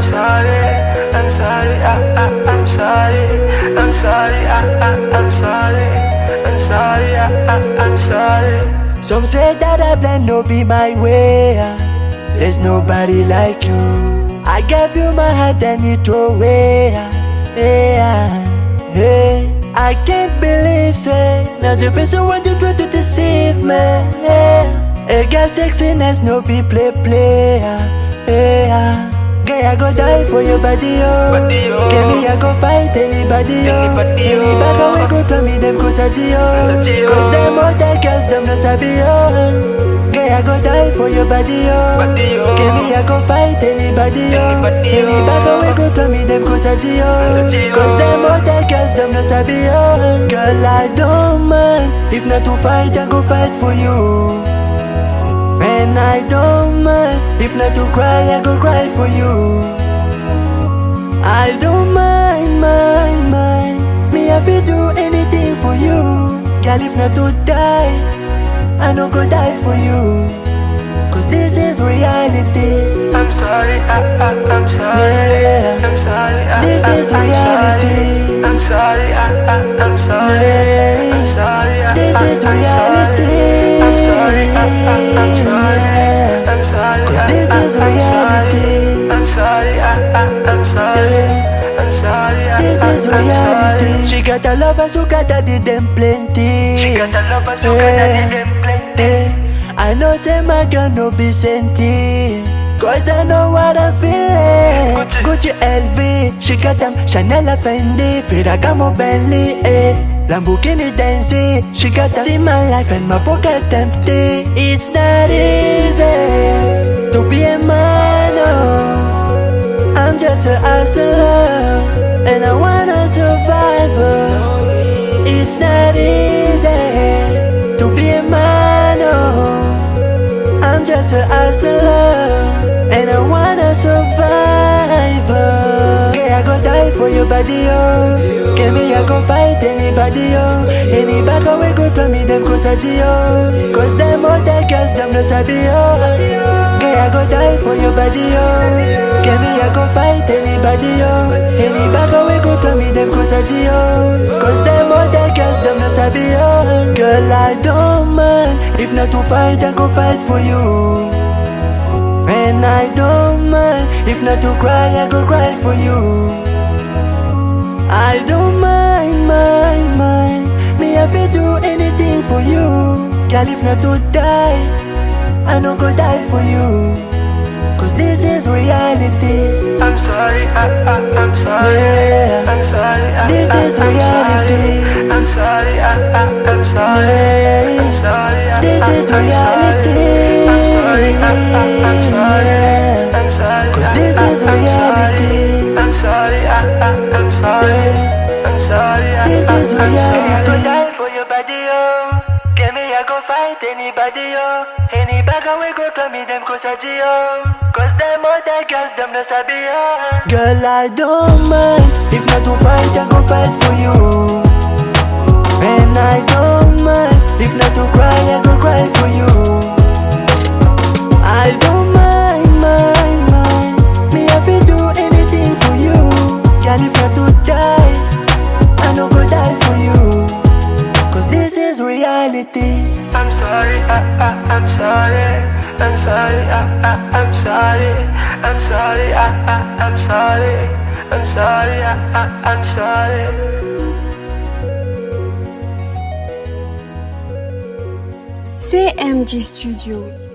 I'm sorry, I'm sorry, I, I, I'm sorry, I'm sorry, I, I, I'm sorry, I'm sorry, I, I, I'm sorry. Some say that I plan no be my way. ah. There's nobody like you. I gave you my heart and you throw away. ah. Hey, ah, hey. I can't believe say now the person want to try to deceive me. Yeah. A girl sexiness no be play play. ah. Hey, ah. Girl, I go die for your body, oh. Body, oh. Give me, I go fight anybody, oh. Anybody, Any oh. back away go tell me them cause I Saji, oh. oh. Cause them other girls them no sabi oh. Girl, I go die for your body, oh. Body, oh. Give me, I go fight anybody, oh. Anybody, Any oh. back away go tell me them cause I Saji, oh. oh. Cause them other girls them no sabi oh. Girl, I don't mind if not to fight, I go fight for you. And I don't mind if not to cry, I go cry for you. I don't mind, mind, mind. Me have to do anything for you. Girl, if not to die, I no go die for you. Cause this is reality. I'm sorry, I, I, I'm sorry, Yeah. I'm sorry, I, This I, is I'm reality. sorry, I'm sorry, I, I, I'm sorry, Yeah. I'm sorry, I, This I, is I'm reality. sorry, I'm sorry, I, I, I'm sorry, Yeah. I'm sorry, Cause I, this I, is I'm reality. sorry, I'm sorry, I, I, I'm sorry, Yeah. I'm sorry, I, This I, is I'm reality. sorry. She got a lover, so got a did them plenty. She got a lover, so got a Yeah. them plenty. Eh, I know say my girl no be senti Cause I know what I'm feeling Gucci. Gucci LV, she got them Chanel and Fendi Ferragamo Bentley, eh Lamborghini Denzi, she got them See my life and my pocket empty It's not easy To be a man, oh I'm just a hustler And I wanna survive oh. It's not easy to be a man, oh. I'm just a hustler, and I wanna survive. oh. Yeah, I go die for your body, oh. Give me, I go fight anybody, oh. Any back away go to me, them cause I oh. Cause them other girls, them no sabi, oh. Yeah, I go die for your body, oh. Give me, I go fight anybody, oh. Any back away go to me, them cause I oh. Cause them other girls, them no sabi, oh. Girl, I don't mind. If not to fight, I go fight for you. And I don't mind. If not to cry, I go cry for you. I don't mind, mind, mind. Me have to do anything for you. Girl, if not to die, I no go die for you. Cause this is reality. I'm sorry, I, I, I'm sorry. Yeah. I'm sorry, I, This I, is I'm reality. sorry. I'm sorry, I, I, I'm sorry. Yeah. I'm sorry, I, This I, is I'm reality. sorry. I'm sorry, I, I, I'm sorry. Yeah. I'm sorry, Cause I, this I, is I'm reality. sorry. I'm sorry, I, I, I'm sorry. Yeah. I'm sorry, I, This I, is I'm sorry. reality. I go die for your body, oh. Get me, I go fight anybody, oh. Any bag away go to me, them cause I oh. Cause them other girls, them no sabi, oh. Girl, I don't mind. If not to fight, I go fight for you. And I don't mind. If not to cry, I go cry for you. I don't mind, mind, mind. Me have to do anything for you. Girl, if not to die, I no go die for you. Cause this is reality. I'm sorry, I, I, I'm sorry. I'm sorry, I, I, I'm sorry. I'm sorry, I, I, I'm sorry. I'm sorry, I, I, I'm sorry. CMG Studio.